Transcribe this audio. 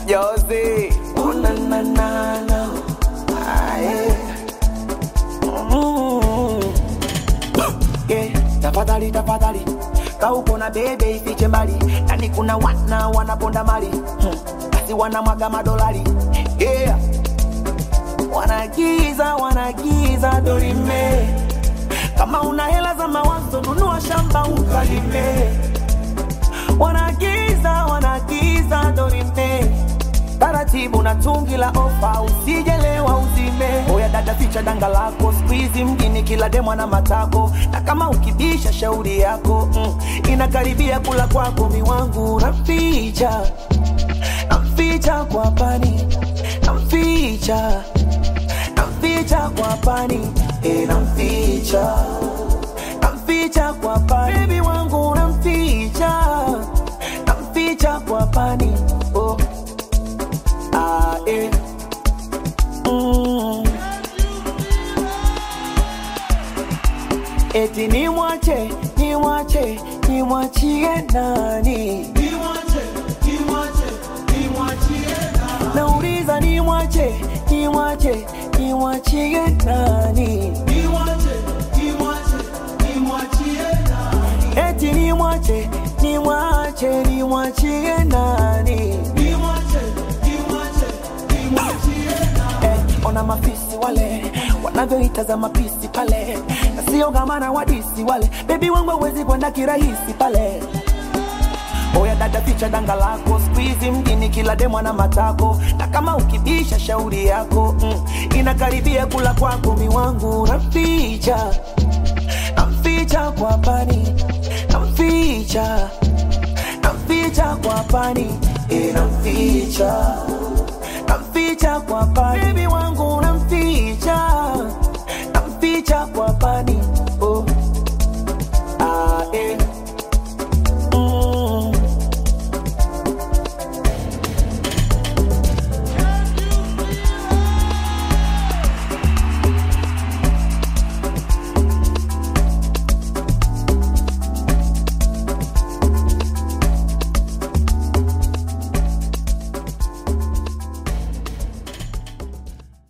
Josie. Oh, na, na, na, na. Ah, yeah. Mm. Yeah, tafadhali tafadhali kauko na bebe ifiche mbali yani kuna wana wanaponda mali hmm. basi wanamwaga madolari yeah. wanagiza wanagiza dorime kama una hela za mawazo nunua shamba ukalime wanagiza wanagiza dorime taratibu na tungi la ofa usijelewa uzime oya dada ficha danga lako skuizi mjini kila demwa na matako na kama ukibisha shauri yako mm, inakaribia kula kwako miwangu naficha namficha kwa pani namficha namficha kwa pani e, namficha namficha kwa pani bebi wangu namficha namficha kwa pani oh. Ah, eh. Mm. Eti ni mwache, ni mwache, ni mwachie nani? Nauliza ni mwache, ni mwache, ni mwachie nani? Eti ni mwache, ni mwache, ni mwachie nani? eh, ona mafisi wale wanavyoitazama pisi pale na sio gamana wadisi wale bebi wangu hawezi kwenda kirahisi pale oya dada ficha danga lako skuizi mjini kila demwa na matako na kama ukibisha shauri yako mm, inakaribia kula kwako miwangu namficha namficha kwa pani namficha namficha kwa pani e, namficha